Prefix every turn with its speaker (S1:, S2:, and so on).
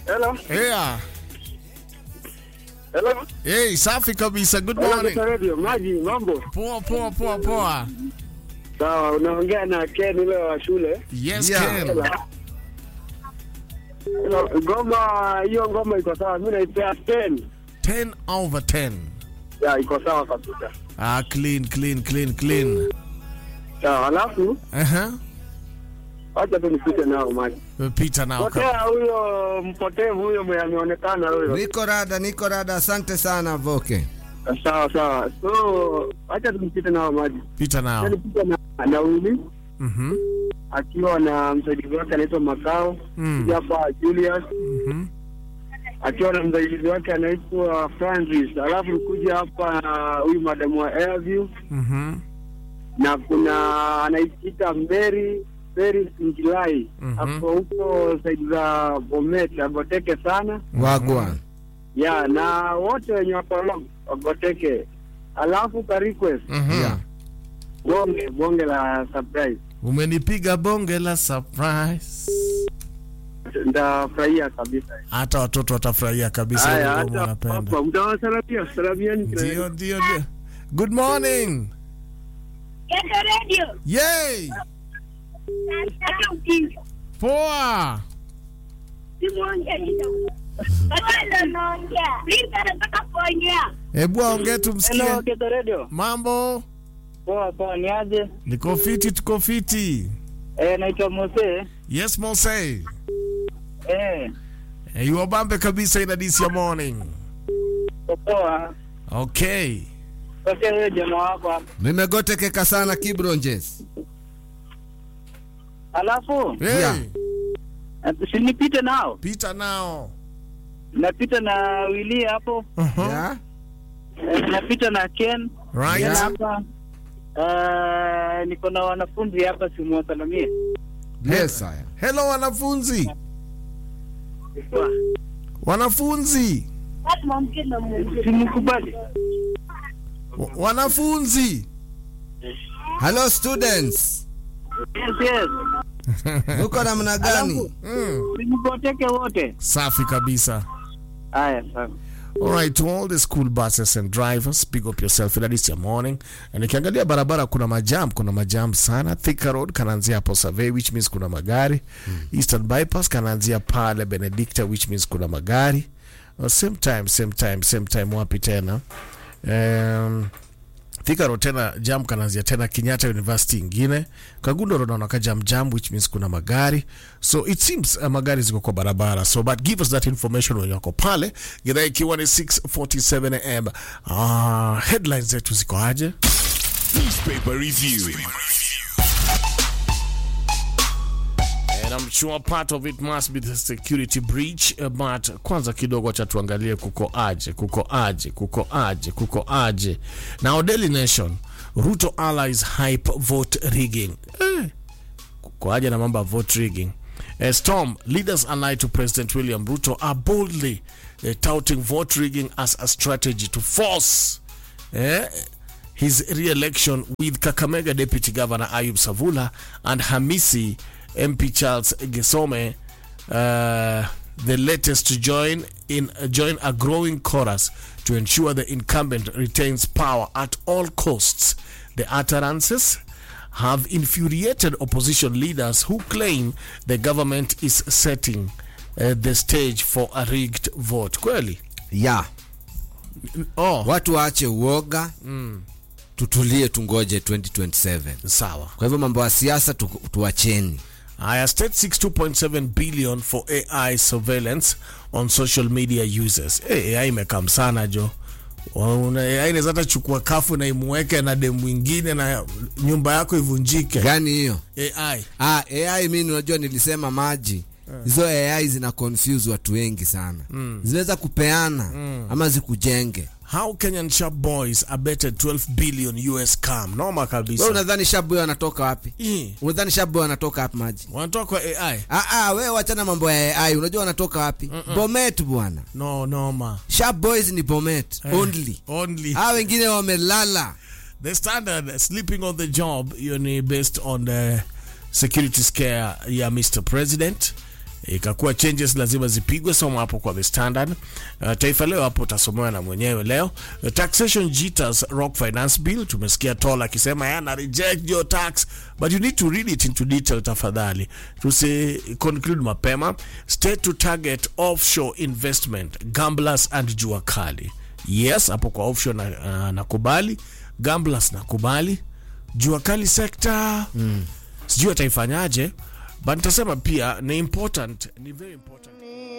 S1: Hello.
S2: Yeah.
S1: Hello.
S2: Hey, safi kabisa. Good
S1: Hello,
S2: morning.
S1: Mr. Radio. Maji, mambo?
S2: Poa poa poa poa.
S1: Sawa, unaongea na Ken ule wa shule.
S2: Yes,
S3: Yeah.
S2: Ken.
S1: Hello, Ngoma hiyo ngoma iko sawa. Mimi naipea 10.
S2: 10 over 10.
S1: Ya, iko sawa kabisa.
S2: Ah, clean, clean, clean, clean.
S1: Sawa, alafu
S2: Uh-huh.
S1: acha tu nipite nao maji.
S2: Peter now. come.
S1: Potea huyo mpotevu huyo mwenye ameonekana huyo.
S3: Niko rada, niko rada. Asante sana Voke.
S1: Sawa sawa. So, acha tu nipite nao maji.
S2: Peter
S1: Acha
S2: now.
S1: nipite na na Willy
S2: Mhm.
S1: akiwa na msaidizi wake anaitwa Makao.
S2: Mm.
S1: Kuja hapa Julius
S2: Mhm.
S1: akiwa na msaidizi wake anaitwa Francis, alafu kuja hapa na huyu madamu wa Airview
S2: Mhm.
S1: na kuna anaitwa Mary Mary Sinjilai
S2: Mhm.
S1: hapo huko saidi za Bomet, agoteke sana
S3: Wagwan.
S1: ya na wote wenye wako wagoteke, alafu ka request
S2: Mhm.
S3: Yeah.
S1: bonge bonge la surprise,
S2: Umenipiga bonge la surprise.
S1: ndafurahia kabisa.
S2: Hata watoto watafurahia kabisa.
S1: Haya,
S2: hilo ngoma
S1: hata
S2: wanapenda.
S1: hapa mtawasalamia, salamiani
S2: Ndio, ndio, ndio. Good morning.
S4: Geto Radio.
S2: Yay!
S4: Hata ukinga.
S2: Poa.
S4: Simuongea kidogo. Bado naongea. Mimi nataka kuongea.
S2: Hebu ongea tumsikie.
S1: Hello, Geto Radio.
S2: Mambo?
S1: Poa poa, ni aje?
S2: Niko fiti, tuko fiti.
S1: Eh, naitwa Mose.
S2: Yes, Mose.
S1: Eh,
S2: Eh, you wabambe kabisa ina this ya morning.
S1: poa.
S2: Okay.
S1: Sasa wewe jamaa wako hapa.
S3: Nimegotekeka sana Kibronjes.
S1: Alafu
S2: Hey,
S3: Yeah.
S1: sinipite nao.
S2: Peter now.
S1: Napita na Willy hapo.
S2: Uh-huh.
S3: Yeah?
S1: Eh, napita na Ken.
S2: Right.
S3: Yeah.
S1: Hapa. Uh, niko na wanafunzi hapa simuwasalamie.
S3: Yes, haya.
S2: Hello wanafunzi. Wanafunzi.
S4: Watu mwamke na Mungu.
S1: Simkubali.
S2: Wa- Wanafunzi.
S3: Hello students.
S1: Yes, yes.
S3: Uko namna gani?
S2: Mm.
S1: Simkoteke wote.
S2: Safi kabisa.
S1: Haya, sawa.
S2: All right, to all the school buses and drivers, pick up yourself. That is your morning. Na nikiangalia barabara kuna majam, kuna majam sana. Thika Road kanaanzia hapo Survey which means kuna magari. Eastern Bypass kanaanzia pale Benedicta which means kuna magari. Uh, same time, same time, same time wapi tena? Um, Thika Road tena jam kanaanzia tena Kenyatta University ingine. Kagundo Road naona ka jam jam which means kuna magari. So it seems uh, magari ziko kwa barabara. So but give us that information when yako pale. Gidhaa ikiwa ni 6:47 am. Ah, headlines zetu ziko aje?
S5: Newspaper review.
S2: And I'm sure part of it must be the security breach uh, but kwanza kidogo cha tuangalie kuko aje kuko aje kuko aje kuko aje now Daily Nation Ruto allies hype vote rigging eh, kuko aje na mambo ya vote rigging uh, Storm leaders allied to President William Ruto are boldly uh, touting vote rigging as a strategy to force eh, his re-election with Kakamega Deputy Governor Ayub Savula and Hamisi MP Charles Gesome, uh, the latest to join in join a growing chorus to ensure the incumbent retains power at all costs. The utterances have infuriated opposition leaders who claim the government is setting uh, the stage for a rigged vote. Kweli?
S3: Yeah.
S2: Oh,
S3: Watu waache uoga. Tutulie tungoje 2027.
S2: sawa.
S3: Kwa hivyo mambo ya siasa tu, tuacheni.
S2: Aya, state 62.7 billion for AI surveillance on social media users. Hey, AI imekam sana jo. Una- AI inaweza hata chukua kafu na imuweke na demu mwingine na nyumba yako ivunjike.
S3: Gani hiyo?
S2: AI.
S3: Ah, AI mimi unajua nilisema maji. Hizo AI zina confuse watu wengi sana. Zinaweza kupeana ama zikujenge.
S2: How Kenyan sharp boys abetted 12 billion US scam. Noma
S3: Wewe
S2: kabisa.
S3: unadhani shabu anatoka wapi?
S2: Eh,
S3: Unadhani shabu anatoka wapi maji?
S2: Wanatoka kwa AI.
S3: Ah ah, wewe wachana mambo ya AI. Unajua wanatoka wapi? Bomet bwana.
S2: No, noma.
S3: Sharp boys ni Bomet only.
S2: Only.
S3: Hao wengine wamelala.
S2: The standard sleeping on the job hiyo ni based on the security scare ya Mr President ikakuwa changes lazima zipigwe soma hapo kwa the standard uh, taifa leo hapo utasomewa na mwenyewe leo uh, taxation jitters rock finance bill tumesikia tol akisema yana reject your tax but you need to read it into detail tafadhali tusi conclude mapema state to target offshore investment gamblers and jua kali yes hapo kwa offshore na, uh, nakubali gamblers nakubali jua kali sekta mm. sijui ataifanyaje but nitasema pia ni important ni very important